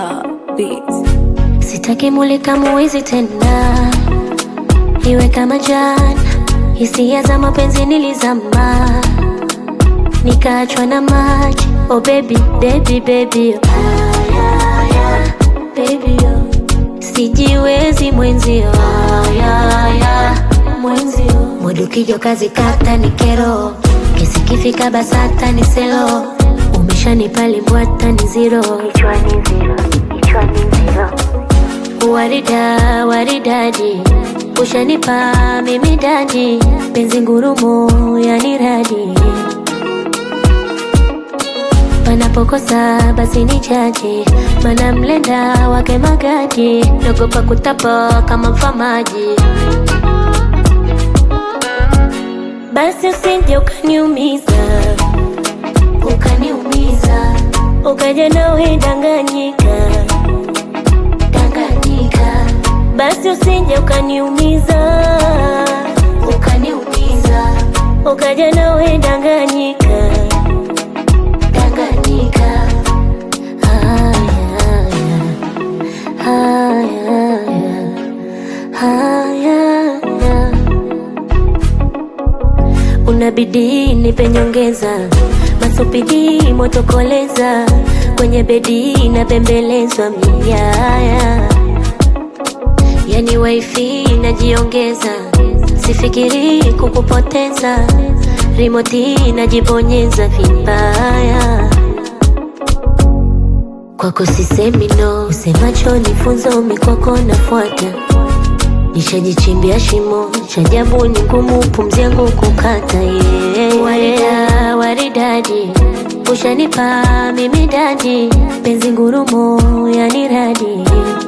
Monica Beats. Sitaki mulika muwizi tena, iwe kama jana. Hisia za mapenzi nilizama, nikaachwa na maji. Oh baby, baby, baby, oh. Ayaya, baby, oh. Sijiwezi mwenzio, ayaya, mwenzio. Mudu kijo kazi kata ni kero, kesi kifika basata ni selo. Umeshanipa limbwata ni zero, kichwani zero, kichwani zero. Warida, waridadi, ushanipa mimi dadi, penzi ngurumo yani radi. Panapokosa basi ni jaji, mana mlenda wake magadi, naogopa kutapa kama mfamaji. Basi usije ukaniumiza, ukaniumiza, ukaja nawe danganyika Tanganyika, basi usije ukaniumiza, ukaniumiza, ukaja nawe Tanganyika, Tanganyika. Haya, haya, haya, haya. Unabidi nipe nyongeza, masupidi motokoleza, kwenye bedi napembelezwa miaya, yani wifi najiongeza, sifikiri kukupoteza, rimoti najibonyeza vibaya kwako sisemi no, semacho nifunzo mikwako nafuata nishajichimbia shimo cha ajabu ni ngumu pumzi yangu kukata yeah. Warida, waridadi ushanipa mimi dadi penzi ngurumo yani radi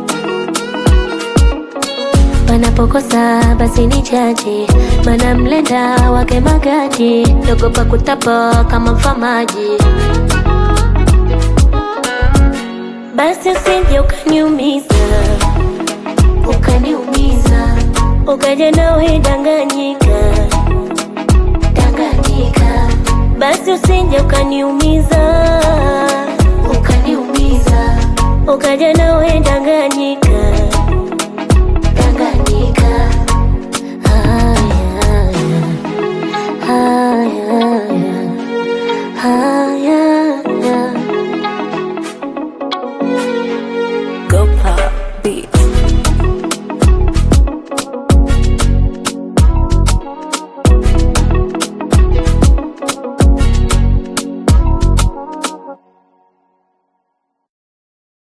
panapokosa basi ni jaji mana mlenda wake magadi naogopa kutapa kama mfamaji basi usije ukaniumiza ukaniumiza ukaja nawe danganyika danganyika basi usije ukaniumiza ukaniumiza ukaja nawe danganyika danganyika haya haya haya